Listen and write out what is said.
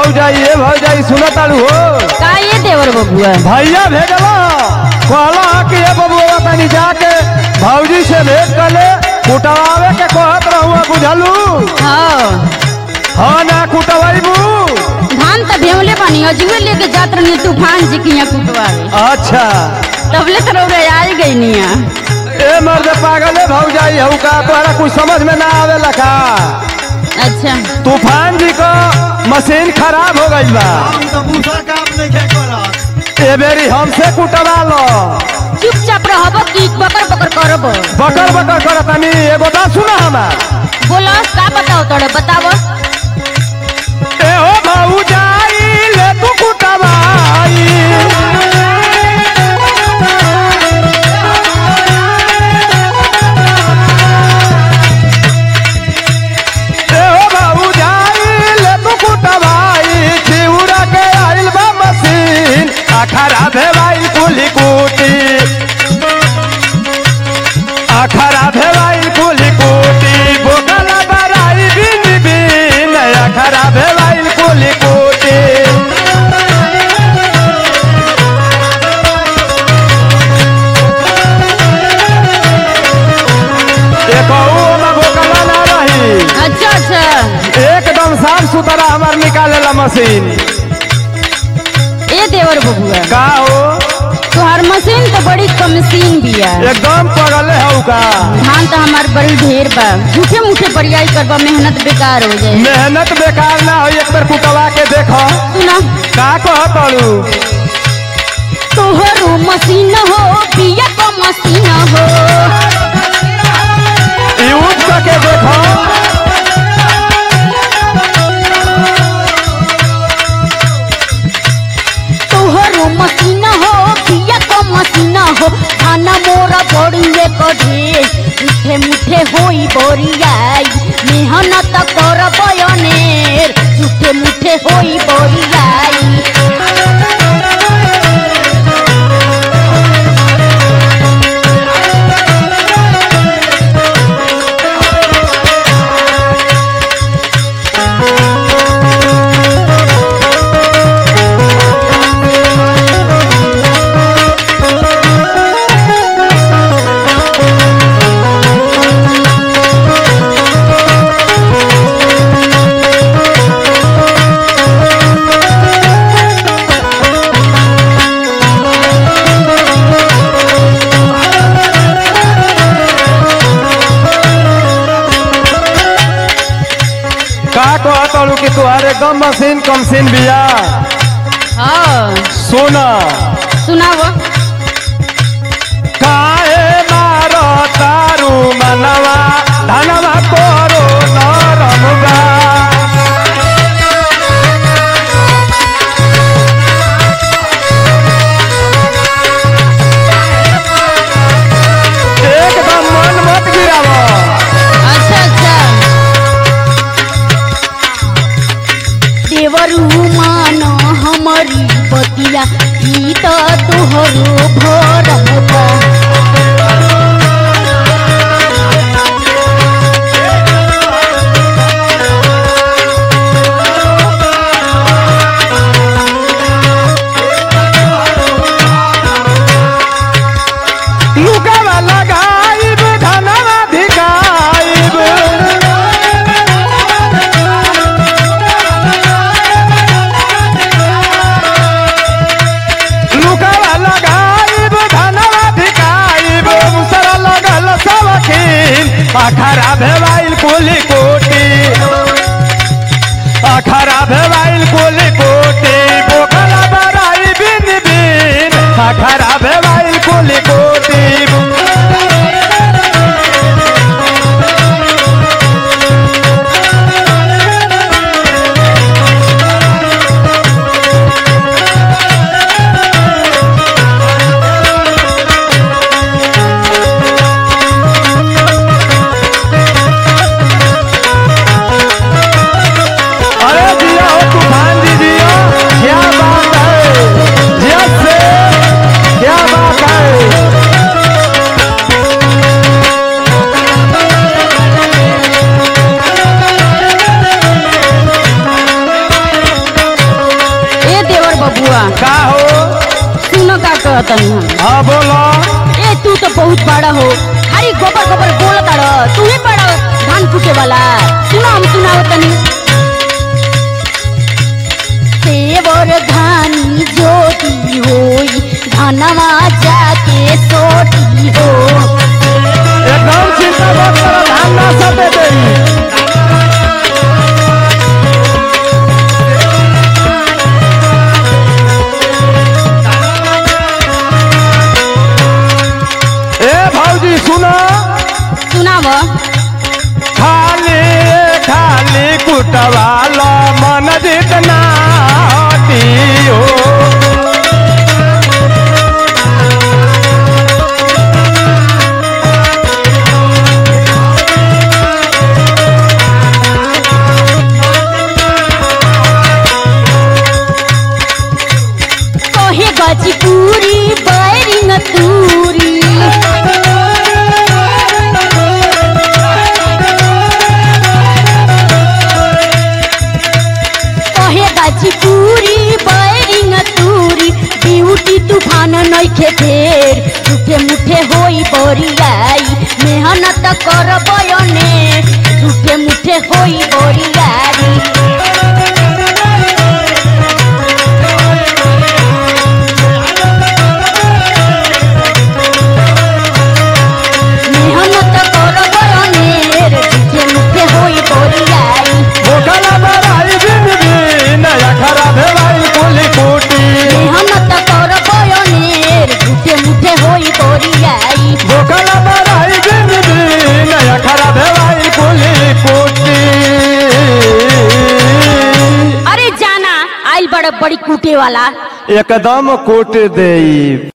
भौजाई ए भौजाई सुनो तालू हो का ये देवर बबुआ भैया भेजला कहला कि ए बबुआ तनी जाके भौजी से भेंट कर ले कुटवावे के कहत रहुआ बुझलू हाँ हाँ ना कुटवाईबू धान त भेवले पानी अजुए लेके जात रही तूफान जी की यहाँ कुटवावे अच्छा तबले तो रौरा आई गई निया ए मर्द पागल है भौजाई हऊ का तोहरा कुछ समझ में ना आवेला का अच्छा तूफान जी का मशीन खराब हो गई बा हम तो दूसरा काम नहीं खे करत ए बेरी हमसे कुटवा लो चुपचाप रहब की बकर बकर करब बकर बकर कर तनी एगो बात सुना हमार बोलो का बताओ तोड़े बताओ ए हो भौजाई ले तू कुटवाई ए हो भौजाई ले तू कुटवाई चिउरा के आइल बा मशीन आ खराब है भाई कुली कुटी आ खराब है भाई कुली कुटी बोकला बराई बिन बिन आ खराब है भाई कुली कुटी एक में बोकला ना रही अच्छा अच्छा एकदम साफ सुथरा हमार निकालेला मशीन ए देवर बबुआ का हो तोहार मशीन तो बड़ी कमसीन बिया एकदम पगले हऊ का धान तो हमार बड़ी ढेर बा झूठे मूठे बरियाई करबा मेहनत बेकार हो जाए मेहनत बेकार ना हो एक बार कुटवा के देखो सुना का कह तड़ू तोहरो मशीन हो बिया को मशीन हो यूज करके देखो तोहरो मशीन हो बिया को मशीन हो खाना मोरा बड़िए को ढेर मुठे मुठे होई बोरियाई मेहनत कर बयनेर मुठे मुठे होई बोरियाई का कह तड़ू कि तुहार एकदम मशीन कमसीन बिया हाँ सोना सुनाओ काहे मारो तारू मनवा धनवा तोरो नरम बा एकदम मन मत गिरावा अच्छा अच्छा देवरू मान हमारी बतिया ई तो तोहरो भरम बा लुगावा लगाइब धनवा धिकाइब लुगावा लगाइब धनवा धिकाइब मुसरा लगल सबखीन अखरा भेवाइल कुली कोटी अखरा भेवाइल कुली कोटी बोकला बराई बिन बिन अखरा भेवाइल कुली कोटी अरे जिया हो तूफान जी जिया क्या बात है जिया से क्या बात है तनी हम हाँ बोलो ए तू तो बहुत बड़ा हो खाली गोबर गोबर बोल ताड़ तू ही बड़ा धान फूटे वाला सुना हम सुनाओ तनी सेवर धानी ज्योति होई धनवा जाके सोटी हो एकदम चिंता मत करो धान ना सटे देई ए भौजी सुनो सुनाव खाली खाली कुटवालो मन जितना दियो कहे गजी पूरी बैरिंग तूरी कहे गजी पूरी बैरिंग तूरी ब्यूटी तूफान नइखे फेर झूठे मुठे होई बोरियाई मेहनत कर बयने झूठे मुठे होई बोरियाई मेहनत कर बयनेर झूठे मुठे होई बोरियाई भूखला बराई बिन बिन अखरा भेवाई कुली कुटी मेहनत कर बयनेर झूठे मुठे होई बोरियाई भूखला बराई बिन बिन अखरा भेवाई कुली कुटी अरे जाना आइल बड़ बड़ी कूटे वाला एकदम कूट देई